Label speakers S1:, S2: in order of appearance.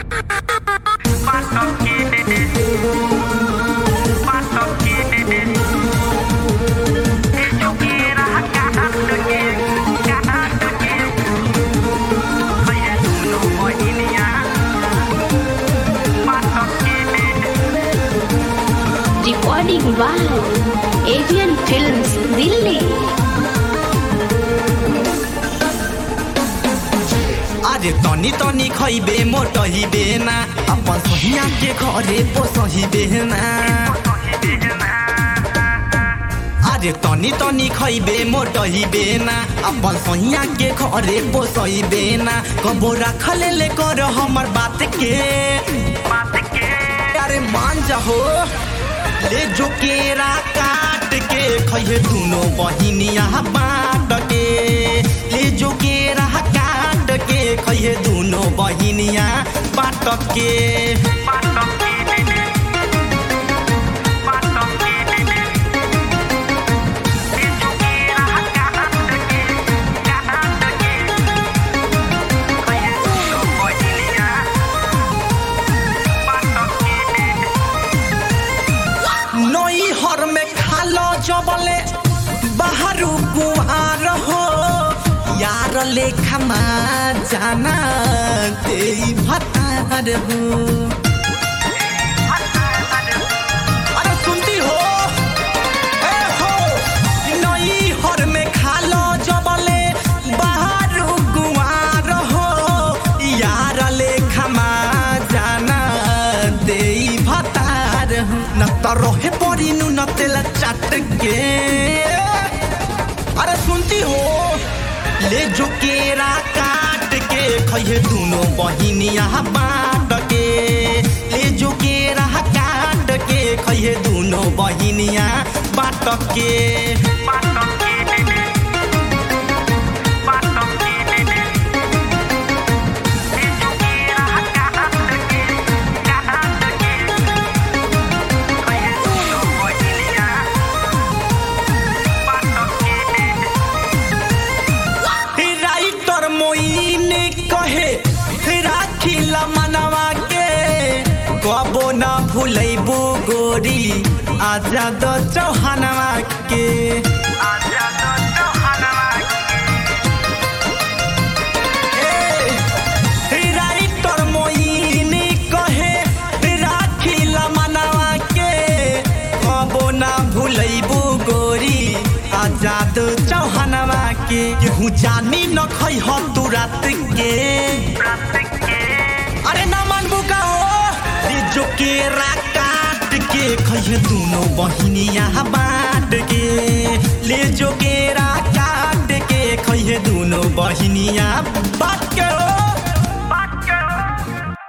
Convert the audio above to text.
S1: Recording by Avian Films, Delhi.
S2: अरे तनी तनी खैबे मोटहिबे ना अपन सहिया के घरे पोसहिबे ना अरे तनी तनी खैबे मोटहिबे ना अपन सहिया के घरे पोसहिबे ना कबो रखल ले कर हमर बात के अरे मान जाहो ले जो केरा काट के खैहे दुनो बहिनिया बाँट के ले जो केरा काट के खैहे दुनो बहिनिया बाँट के नई हर में खालो जबले बाहरु कुहार हो यार लेखमा जाना तेरी भतार हो अरे सुनती हो ए हो नई हर में खालो जबले बाहरु कुहार हो यार लेखमा जाना देई भतार हो न त रहे परी नु न तेल चाट के अरे सुनती हो ले जो केरा काट के खैहे दुनो बहिनिया बाँट के ले जो केरा काट के खैहे दुनो बहिनिया बाँट के राइटर मोइन कहे राखिला मनवा के कबो न भूलैबू गोरी आजाद चौहानवा के ए, राइटर मोइन कहे राखिला मनवा के कबो न भूलैबू गोरी आजाद चौहानवा के केहू जानी न खै ह तू रात के अरे न मानबू का हो रे जो केरा काट के खैहे दुनो बहिनिया बाँट के ले जो केरा काट के खैहे दुनो बहिनिया बाँट के हो